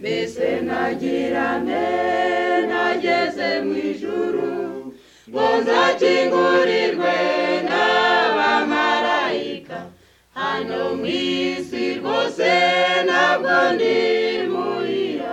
mbese nagirane nageze mu ijuru ngo nzakingurirwe n'abamarayika hano mu isi rwose ntabwo ndi muhira